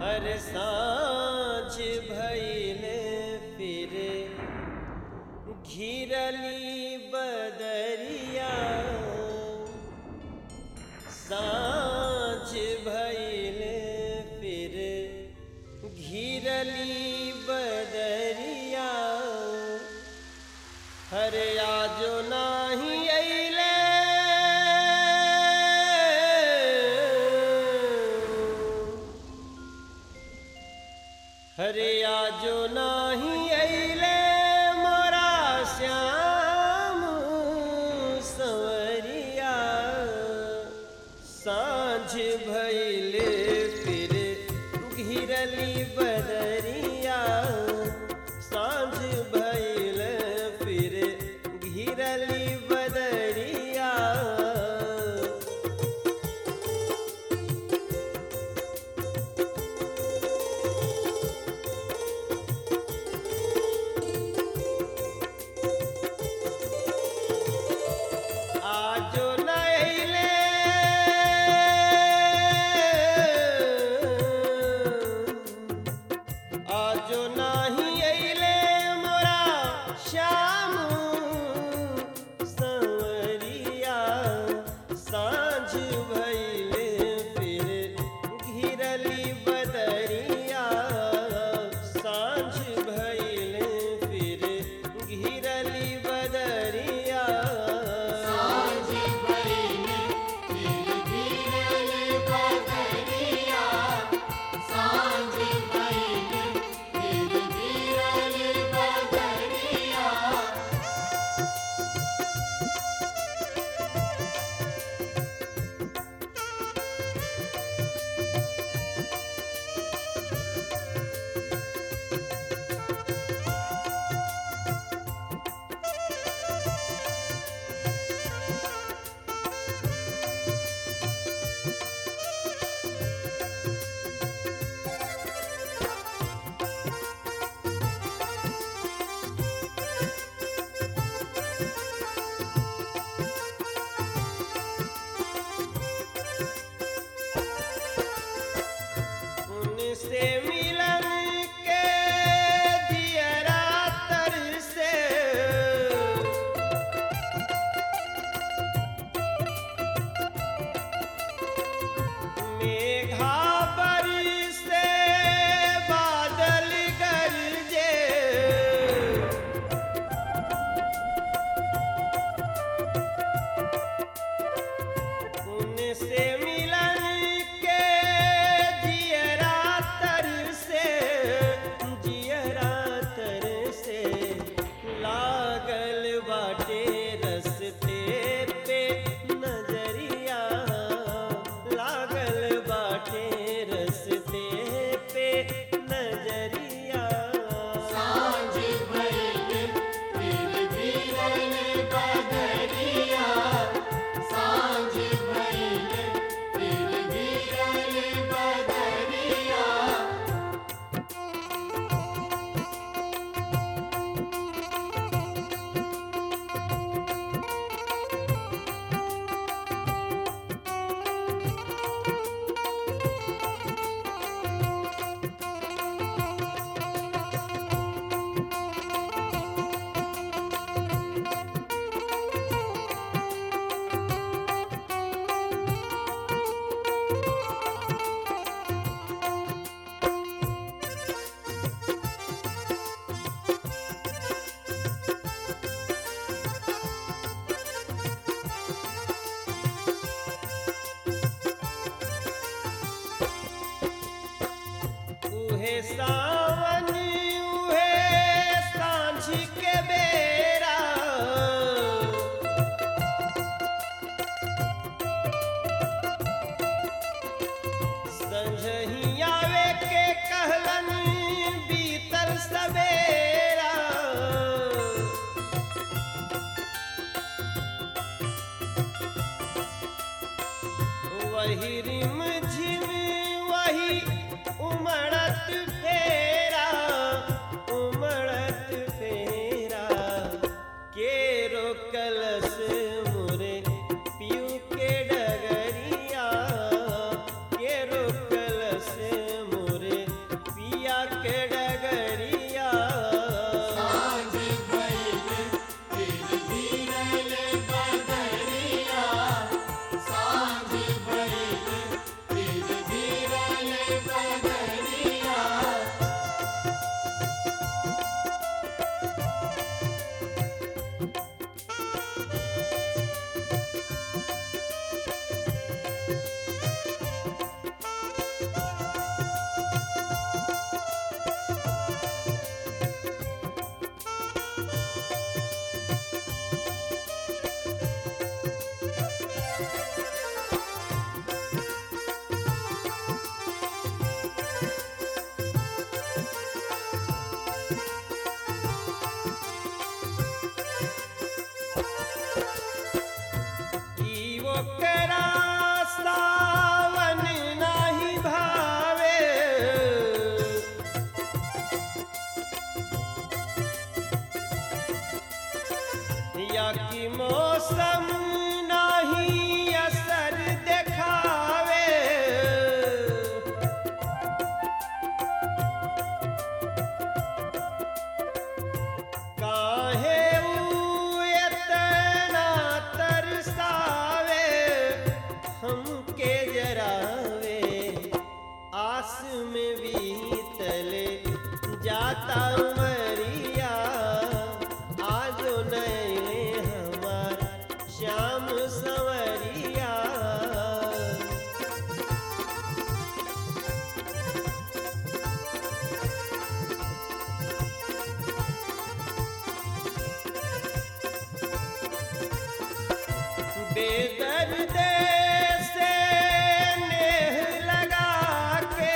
हर सांझ भइले फिर घिरली बदरिया सांझ भइले फिर घिरली बदरिया हरे आजो नाही अइले हरे आजो नाही अइले मोरा श्याम संवरिया सांझ भइले फिर घिरली बदरिया सांझ भइले फिर घिरली बदरिया आजो नैले आजो नाही अइले मोरा श्याम संवरिया सांझ भइले फिर घिरली बदरिया सांझ भइले फिर घिरली बदरिया उनसे मिलन के दियरा तर से मेघा बरसे बादल गरजे उनसे मिलन के जियरा तर से जियरा तर से लागल बाटे रस्ते पे नजरिया लागल बाटे रस्ते पे नजरिया उहे सावन उहे सांझ के बेरा संझही आवे के कहलन बीतल सवेरा वही रिम झिम वही उमड़त फेरा उमड़त फेरा के रोकलस मुरे पीऊ के डगरिया के रोकलस मुरे बेदर्द से नेह लगा के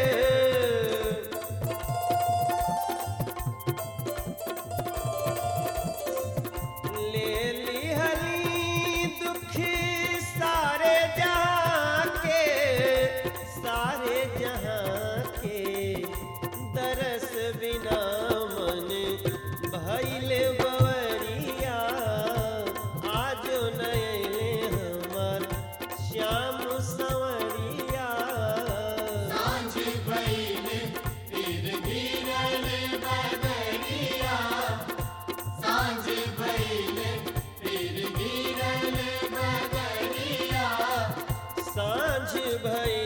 ले लिहली दुखी सारे जहाँ के सारे जहाँ के दरस बिना मन भैले बवरिया आज नयले हमर श्याम संवरिया सांझ भइले फिर गिरल बदरिया सांझ भइले फिर गिरल बदरिया साँझ भई